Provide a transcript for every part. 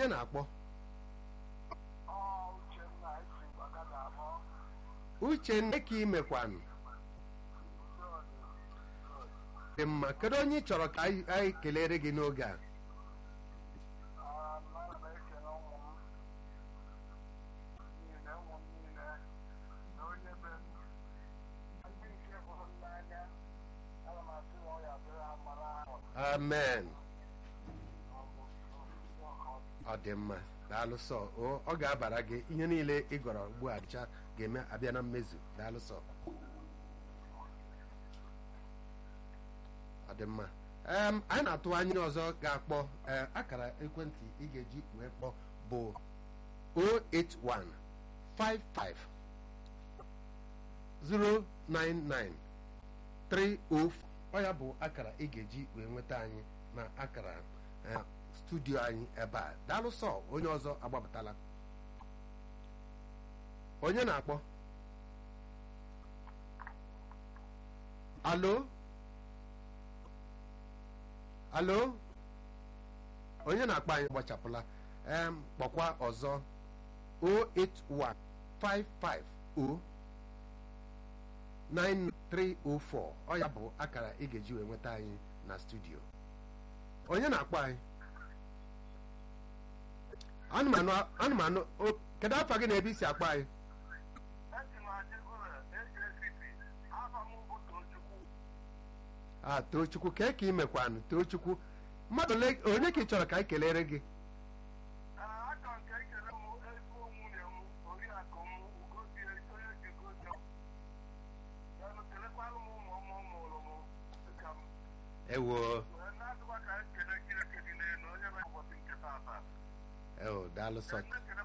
onye na-akpọ uchenna ka imekwanụ dị mma kedu onye ị chọrọ ka anyị anyị kelere gị n'oge a amen ọ dị mma daalụsọ o ọ ga-abara gị ihe niile ị gọrọ ugbu a dịcha ga-eme abịa na mmezu daalụsọ ọ dị mma em anyị na-atụ anya ọzọ ga-akpọ ee, akara ekwentị ị ga-eji wee kpọọ bụ 081 55 099 304 ọ ya bụ akara ị ga-eji wee nweta anyị na akara eh, studio anyị ebe a daalụ sọ onye ọzọ agbapụtala onye na-akpọ alo alo onye na-akpọ anyị gbachapụla em kpọkwa ọzọ 08155 9304 ọ ya bụ akara ị ga-eji wee nweta anyị na studio onye na-akpọ anyị anụmanụ anụmanụ o- kedu afọ gị na ebe isi akpọ anyị a tochukwu kee ka ị mekwanụ tochukwu mmadụ ole onye ka ị chọrọ ka anyị kelere gị ewo ewo daalụ sọ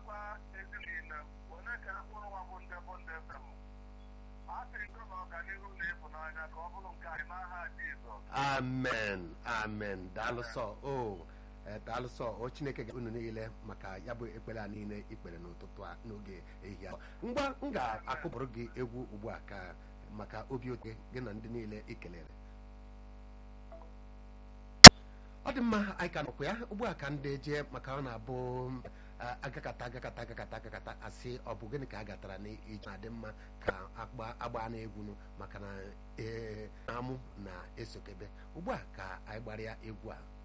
amen amen daalụ sọ o eh, daalụ sọ o chineke ga unu niile maka ya bụ ekpere a niile ikpere n'ụtụtụ a n'oge ehihie a. ngwa m ga-akụpụrụ gị egwu ugbu a ka maka obi oke gị na ndị niile i kelere ọ dị mma anyị ka nọkwa ya ugbu a ka ndị jee maka ọ na-abụ ah, agakata agakata agakata agakata asị ọ bụ gịnị ka a gatara n'ije na-adị mma ka agba agba na egwu nụ maka na ee amụ na-esokebe ugbu a ka anyị gbara ya egwu a